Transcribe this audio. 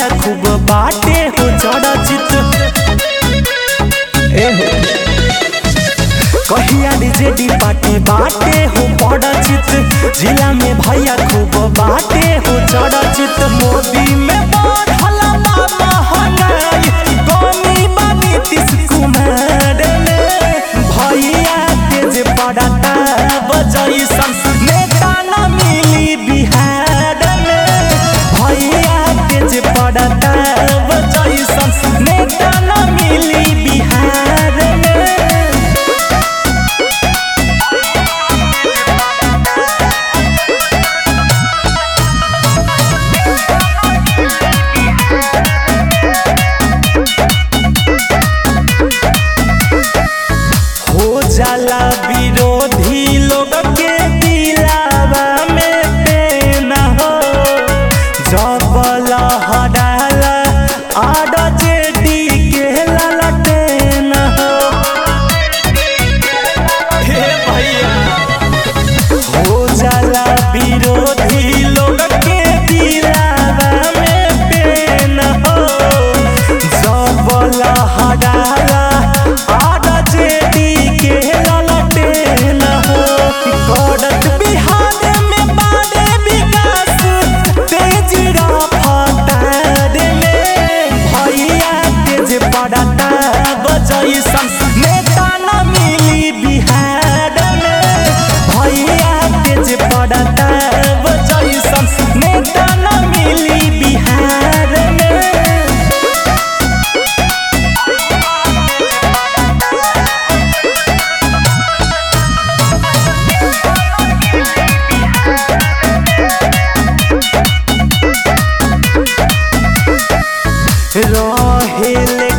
भैया खूब बाटे हो चरचित ए हो कहिया डीजे पार्टी बाटे हो पड़चित जिला में भैया खूब बाटे हो चरचित मोदी में बढ़ल बा महंगाई कमी बा नीतीश कुमार में भैया तेज पड़ता बजैसन नेता न मिली बिहार में भैया तेज पड़ता बजैसन नेता न मिली बिहार में हो जाला विरोधी लोग के दिलावा में पेन हो जब लहराला आड जेडी के ललटेन हो हे भैया हो जाला विरोधी लोग के दिलावा में पेन हो जब लहराला आड जेडी के ललटेन हो करत बिहार में बारे विकास तेज रफ्तार में भैया तेज पड़ता बजैसन नेता न मिली बिहार में भैया तेज पड़ता बजैसन नेता न मिली बिहार में रहेल